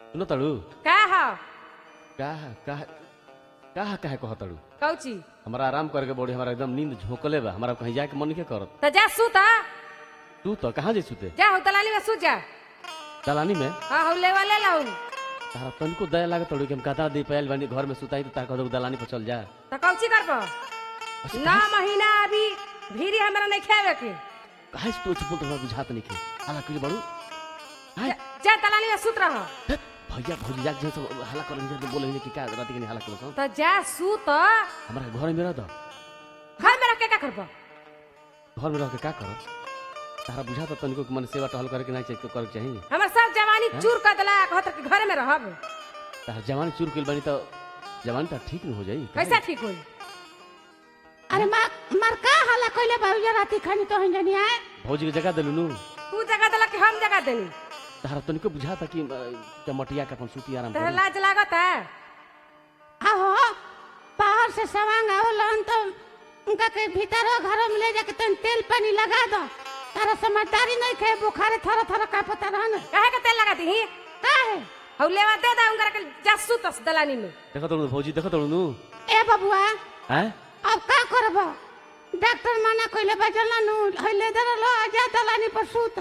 सुनो तड़ू का ह का का का काहे कह तड़ू कौची हमारा आराम करके बॉडी हमारा एकदम नींद झोंकले बा हमारा कहीं जाके मन के करत तो जा सुत आ। तू तो कहाँ जे सुते जा हो दलाली में सुत जा दलानी में हाँ हो ले वाले लाऊ तारा तनिको दया लागत तड़ू कि हम कथा दे पायल बानी घर में सुताई तो तारा कह दलानी पर चल जा तो कौची करब नौ महीना अभी भीरी हमरा नहीं खेवे के काहे से तू चुप तो बुझात नहीं के हाला करी बड़ू हाय जा- जा दलाली में सुत रह हे, भैया भौजी जाके जे सब हाला कर जे बोले कि का रात के नहीं हाला करो तो जा सुत हमारा घर में रह दो घर में रख के का करब घर में रह के का करो तारा बुझा तो तनिको कि मन सेवा टहल करे के नहीं चाहिए करे के चाहिए हमर सब जवानी चूर कर देला कहत कि घर में रहब तारा जवानी चूर कइल बानी तो जवानी तो ठीक न हो जाई कैसा ठीक होई अरे मार मार का हाला कइले बाबू राती खानी तो हन जनी आए भौजी के जगह दिलू नु तू जगह देला कि हम जगह देनी तारा तनिको बुझा था कि अ, चमटिया के अपन सूती आराम तहरा करी लाज लागत है आहो बाहर से सवांग आवलन तो उनका के भीतर घर में ले जाके तन तेल पानी लगा दो तारा समझदारी नहीं खे बुखारे थर थर का पता रहन काहे के तेल लगा दी काहे हौ लेवा दे दा उनकर के जा सुत दलानी में देखो तड़ू भौजी देखो तड़ू नु ए बबुआ हैं अब का करब डॉक्टर मना कइले बजल नु हइले दर लो आजा दलानी पर सूत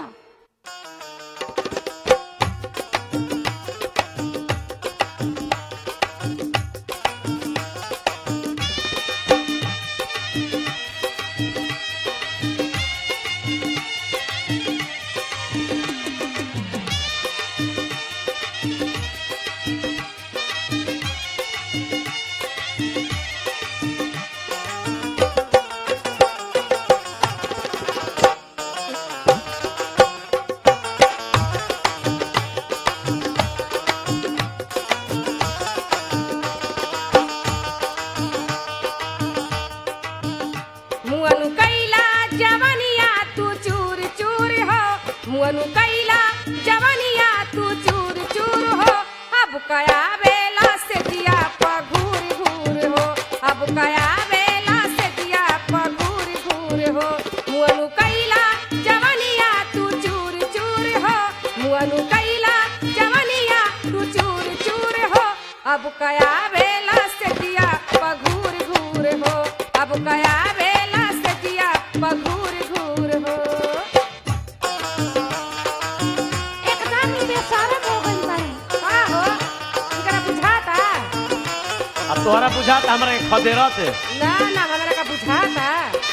मुअनु कैला जवनिया तू चूर चूर हो मुअनु कैला जवनिया तू चूर चूर हो अब कया बेला से दिया पघूर घूर हो अब कया बेला से दिया पघूर घूर हो मुअनु कैला जवनिया तू चूर चूर हो मुअनु कैला जवनिया तू चूर चूर हो अब कया बेला से दिया पघूर घूर हो अब कया बेला से दिया पघूर घूर हो एकदम ही बेशरम हो गइल बाई का हो इनकरा बुझाता अब तोहरा बुझा त हमरा के खदेरत है ना ना हमरा का बुझाता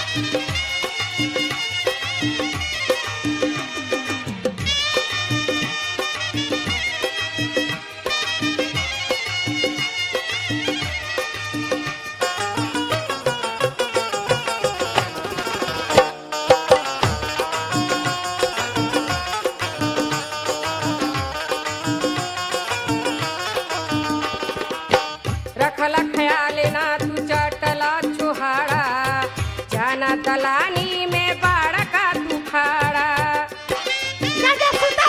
रखला ख्याल ना तू चटला छुहाड़ा जाना दलानी में बाड़ा का तू खाड़ा जा जा सूता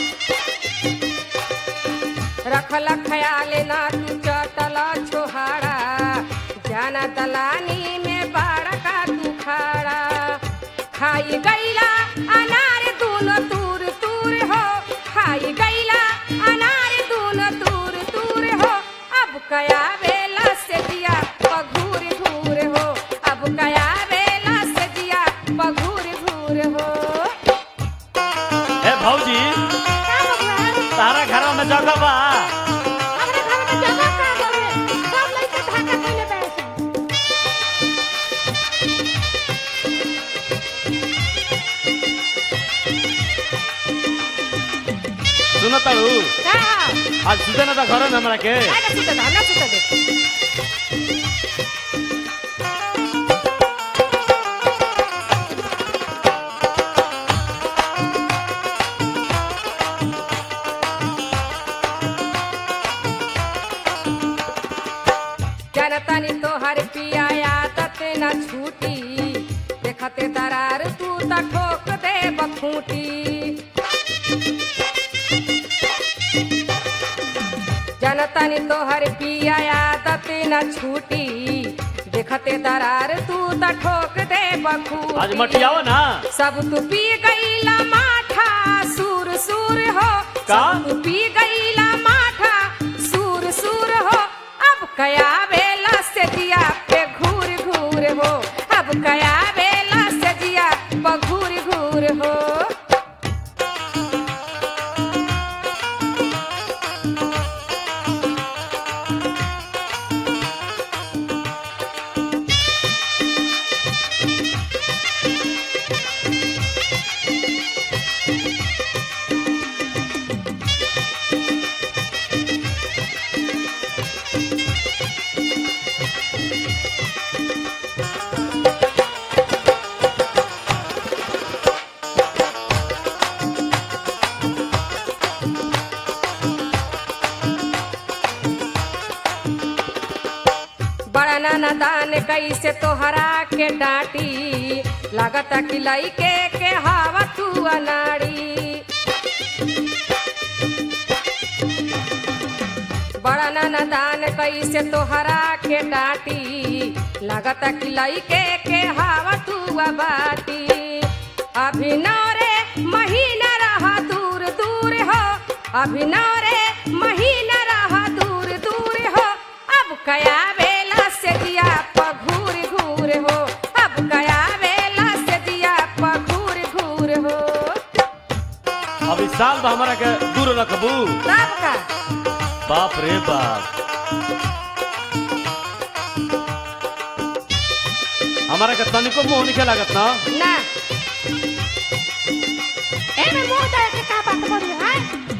रखला ख्याल ना तू चटला छुहाड़ा जाना दलानी में बाड़ा का तू खाड़ा खाई गईला अनार दूनो तूर तूर हो खाई गईला अनार दूनो तूर तूर हो अब कया बेला से दिया पघूर घूर हो अब कया बेला से दिया पघूर घूर हो ए भौजी का बबुआ तारा घर में जगह बा हमरा घर में जगह का बावे सब लइका ढाका कइले बैठ सुनो तड़ू का आज सुते ना था घर में हमरा के ना सुते दे ना सुते दे जनतनी तोहर पिया आदत न छूटी देखते दरार तू त ठोक दे बखूटी जनतनी तोहर पिया आदत न छूटी देखते दरार तू त ठोक दे बखूटी आज मटियावा ना सब तू पी गईला माठा सूर सूर हो का? सब तू पी गईला माठा कया बेला से जिया पे घूर घूर हो अब कया बेला से जिया पे घूर घूर हो बड़ा नाना दान कैसे तोहरा के डांटी लागता कि लइके के हवा तू अनाड़ी बड़ा नाना दान कैसे तोहरा के डांटी लागता कि लइके के हवा तू बाटी अभिनव रे महीना रहा दूर दूर हो अभिनव रे महीना रहा दूर दूर हो अब कया बेला से दिया पघूर घूर हो अब कया बेला से दिया पघूर घूर हो अब इस साल बा हमारा के दूर रखबू तब का बाप रे बाप हमारा के तनिको मुंह निके लागत ना ना एमे मुंह दे के का बात बोली है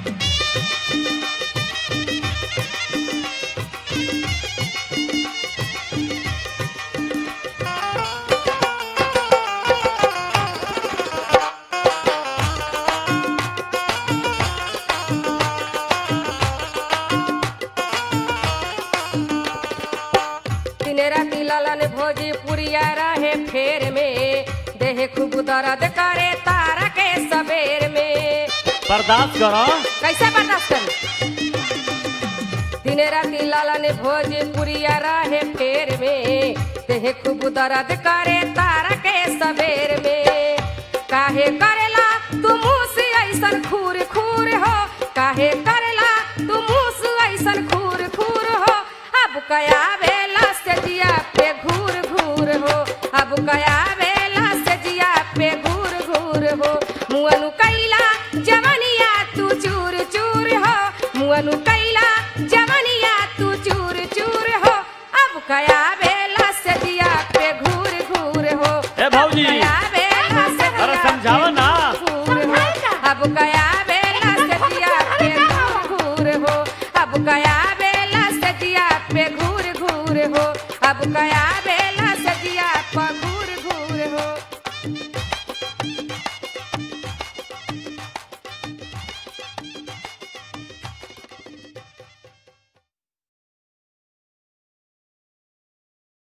दिन राति ललन भोजी पुरिया रहे फेर में देह खूब दर्द करे तारा के सबेर में बर्दाश्त करो कैसे बर्दाश्त करी दिन राति ललन भोजी पुरिया रहे फेर में देह खूब दर्द करे तारा के सबेर में काहे करेला तू मुँह से ऐसन खूर खूर हो काहे करेला तू मुँह से ऐसन खूर खूर हो अब कया बेला से जिया पे घूर घूर हो अब कया बेला से जिया पे घूर घूर हो मुअनु कैला जवनिया तू चूर चूर हो मुअनु कैला जवनिया तू चूर चूर हो अब कया बेला से जिया पे घूर घूर हो ए भौजी कया बेला से अरे जिया समझाओ ना घूर हो अब कया बेला से जिया पे घूर घूर हो अब कया बेला से जिया पे घूर घूर हो अब कया